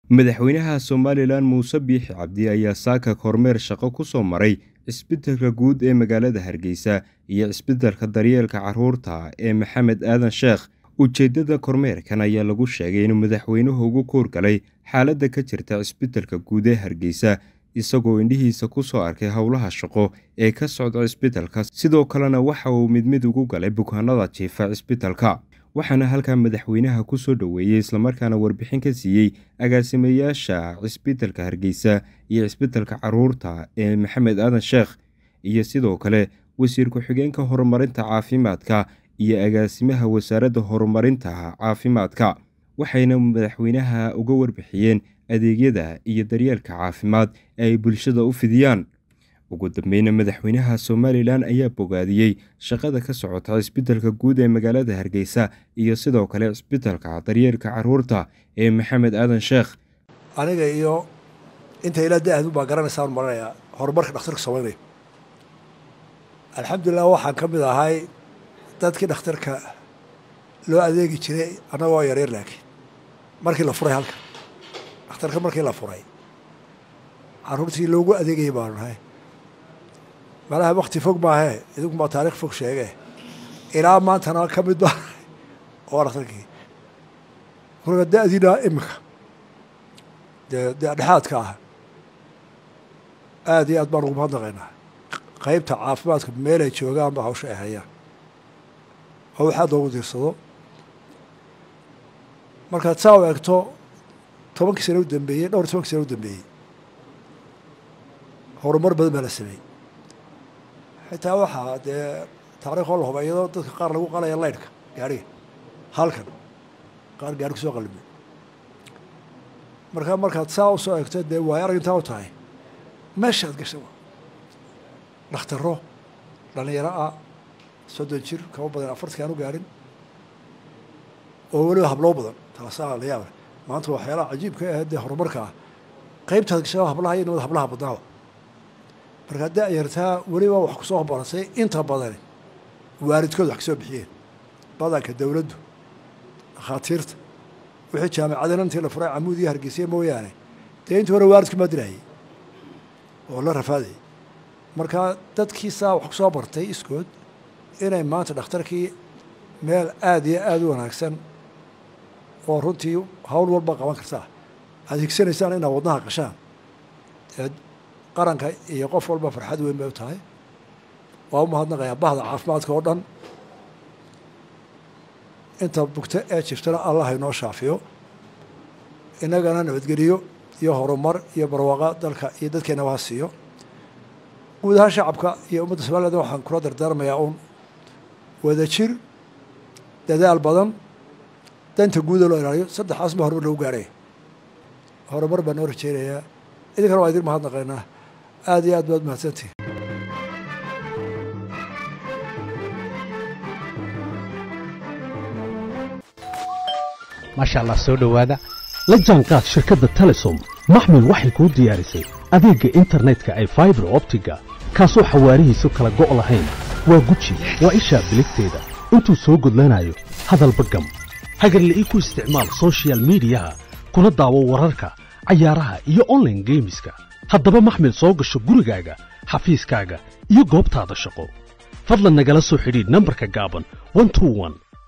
madaxweynaha somalilan muuse biixi cabdi ayaa saaka kormeer shaqo ku soo maray cisbitalka guud ee magaalada hargeysa iyo cisbitalka daryeelka carruurta ee maxamed aadan sheekh ujeeddada kormeerkan ayaa lagu sheegay inuu madaxweynuhu ugu kuurgalay xaaladda ka jirta cisbitalka guud ee hargeysa isagoo indhihiisa ku soo arkay howlaha shaqo ee ka socda cisbitalka sidoo kalena waxa uu mid mid ugu galay bukaanada jiifa cisbitalka waxaana halkaa madaxweynaha ku soo dhoweeyey islamarkaana warbixin ka siiyey agaasimayaasha cisbitalka hargeysa iyo cisbitalka carruurta ee maxamed aadan sheekh iyo sidoo kale wasiir ku-xigeenka horumarinta caafimaadka iyo agaasimaha wasaaradda horumarinta caafimaadka waxayna madaxweynaha uga warbixiyeen adeegyada iyo daryeelka caafimaad ee ay bulshada u fidiyaan ugu dambeyna madaxweynaha somalilan ayaa bogaadiyey shaqada ka socota cisbitalka guud ee magaalada hargeysa iyo sidoo kale cisbitalka daryeelka carruurta ee maxamed aadan sheekh aniga iyo inta ilaa da-adu baa garanaysaan maranayaa horumarka dhakhtarka samaynaya alxamdulilah waxaan ka mid ahay dadkii dhakhtarka loo adeegi jiray annagoo yaryar laakiin markii la furay halka dhakhtarka markii la furay carruurtii loogu adeegayay baanu nahay malaha wakti fog maahee idinkumaa taarikh fog sheege ilaa maantana ka mid baa oo dhakhtarkii marka da-diina iminka dee dee dhexaadka ah aada iyo aad baan ugu mahadnaqaynaa qeybta caafimaadka meelay joogaanba hawsha ay hayaan oo waxaad loogu diirsado markaad saa u eegto tobankii sano u dambeeyey dhowr tobankii sano u dambeeyey horumar badan baa la sameeyey xitaa waxaa dee taariikh oo la huba iyadoo dadka qaar lagu qalaya laydhka gaariga halkan qaar gaari kusoo qalibay markaa markaad saa usoo eegto dee waay arag intaa u tahay meeshaad gasha dhakhtaro dhalinyaro ah soddon jir kama badan afartanki aan u gaarin oo weliba habloo badan taasaa la yaaba maanta waxyaalaha cajiibka ah dee horumarka ah qeybtaad gashaa hablaha iyo nimada hablaha badnaaba markaa da-yartaa weliba wax kusoo baratay inta badani waalidkood wax kasoo bixiyeen badanka dowladdu dhakhaatiirta wixii jaamicadana intii la furay camuud iyo hargeysa mooyaane dee intii hore waalidku maa dirayay oo la rafaadayay markaa dadkiisaa wax kusoo bartay iskood inay maanta dhakhtarkii meel aada iyo aada u wanaagsan oo runtii hawl walba qaban kartaa aad higsanaysaan inaad wadnaha qashaan ee qaranka iyo qof walba farxad weyn bay u tahay waa u mahadnaqayaa bahda caafimaadka oo dhan inta bugto ee jirtana allah inoo shaafiyo innagana nabadgeliyo iyo horumar iyo barwaaqa dalka iyo dadkeenaba ha siiyo guud ahaan shacabka iyo ummadda somaliland waxaan kula dardaarmayaa uun wada jir dadaal badan danta guuda loo ilaaliyo saddexaas ma horumar lagu gaaraya horumar baan noo rajeynayaa idinkana waa idin mahadnaqaynaa aada iyo aad baad mahadsantihi maasha allah soo dhowaada la jaanqaad shirkadda telesom maxmil waxay kuu diyaarisay adeegga internetka ay faibar optiga kaasoo xawaarihiisu kala go' lahayn waa guji waa ishaa biligteeda intuu soo gudlanayo hadalba gam hagarle ii ku isticmaal sochial midiyaha kuna daawo wararka cayaaraha iyo onlaine geemiska haddaba maxmil soo gasho gurigaaga xafiiskaaga iyo goobtaada shaqo fadlan nagala soo xidhiidh nambarka gaaban